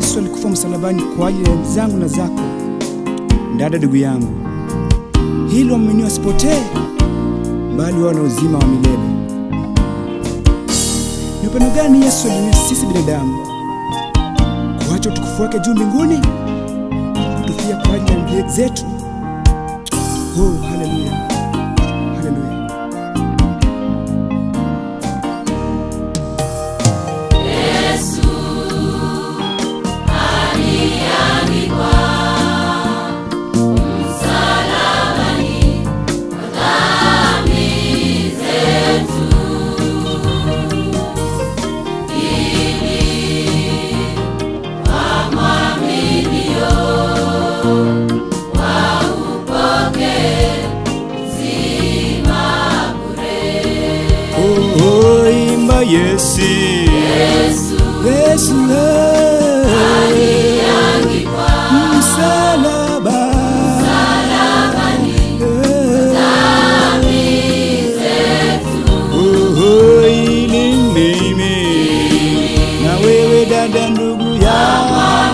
Yesu alikufa msalabani kwa ajili ya zangu na zako. Dada, ndugu yangu, hilo waamini wasipotee, bali wawe na uzima wa milele. Ni upendo gani Yesu alionyesha sisi binadamu, kuacha utukufu wake juu mbinguni, kutufia kwa ajili ya dhambi zetu. Oh, haleluya, haleluya. Oh, oh, imba Yesu, Yesu, eh. msalaba Oh, oh, ili mimi na wewe dada, ndugu ya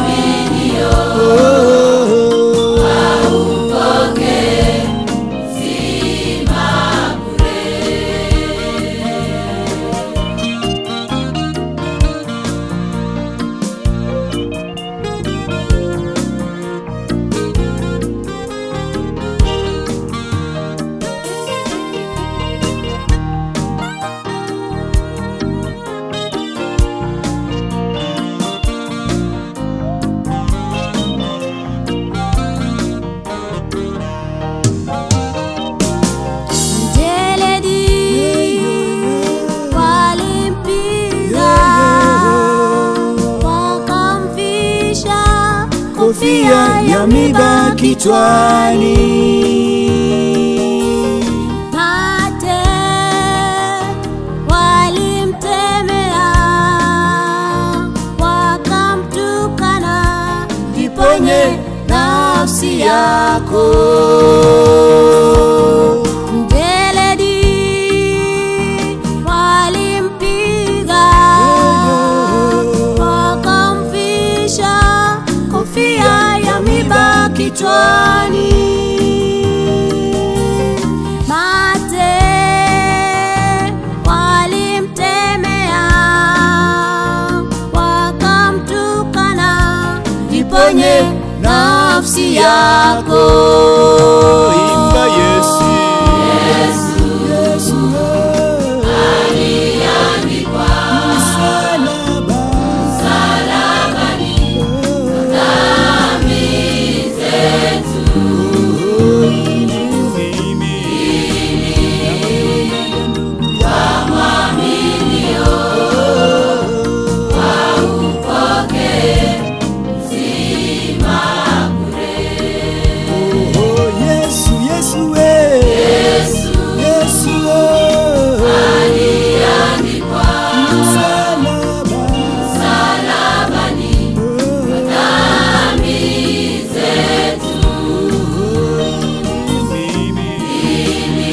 Mjeledi walimpiga wakamvisha kofia ya miba kichwani. mate walimtemea wakamtukana Jiponye nafsi yako. Mjeledi walimpiga wakamvisha kofia ya miba kichwani. Mate walimtemea wakamtukana, jiponye nafsi yako. Imba Yesu. Yesu, eh. Msalaba. Oh, ili mimi na wewe dada, ndugu yangu. Oh, Yesu, Yesu, we. Yesu, oh. Msalaba. Oh, mimi.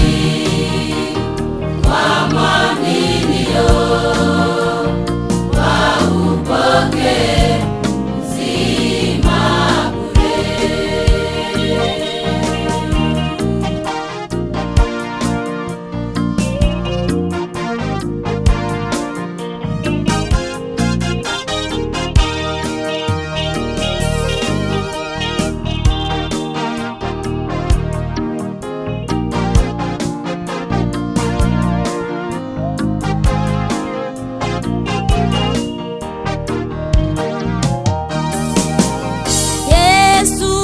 Yesu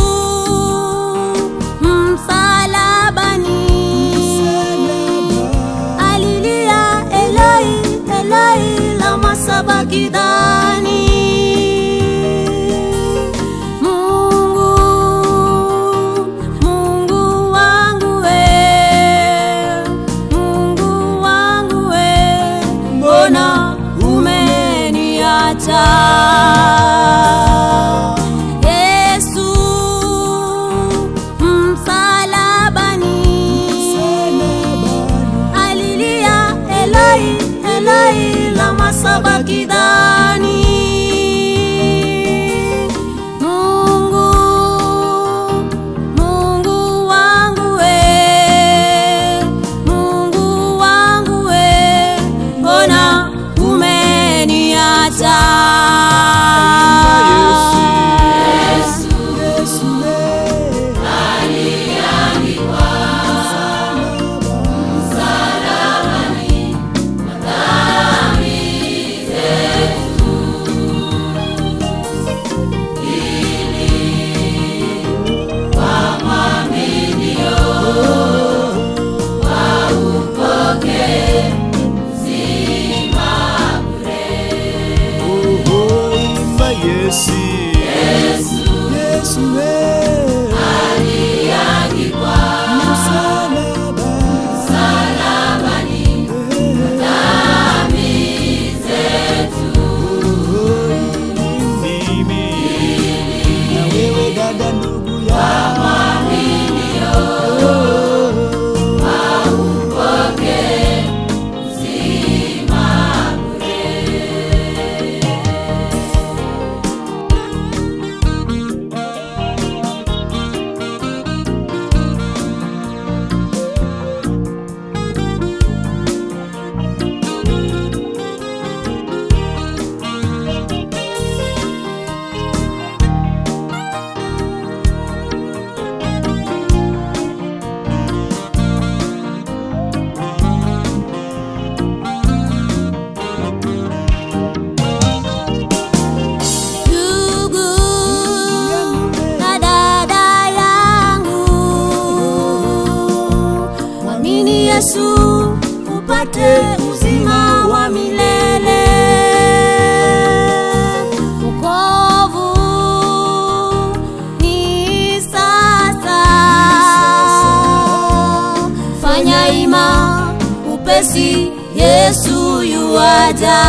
msalabani alilia Eloi Eloi lama sabakithani Mungu Mungu wangu we Mungu wangu we mbona umeniacha Yesu msalabani alilia Eloi Eloi lama sabakithani Yesu upate uzima wa milele. Wokovu ni sasa, fanya ima upesi, Yesu yuaja.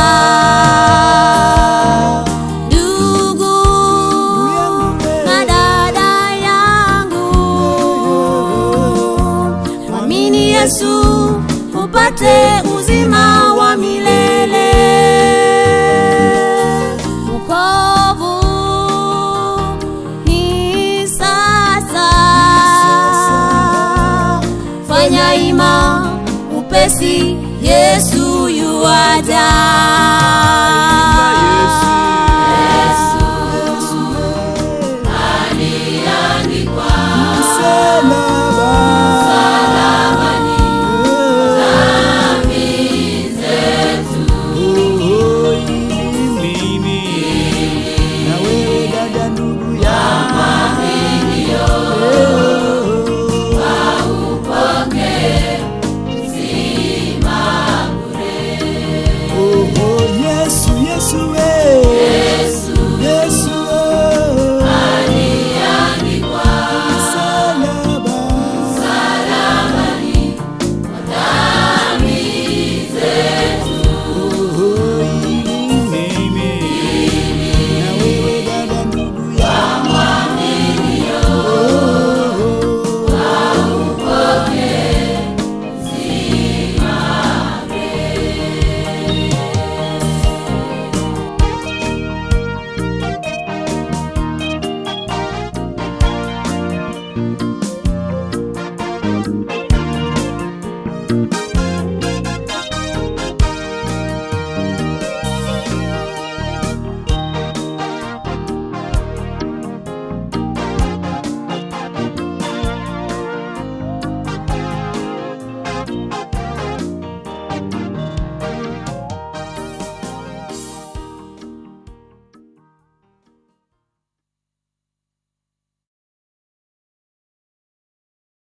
Ndugu na dada yangu, mwamini Yesu upate uzima wa milele. Wokovu ni sasa, fanya ima upesi,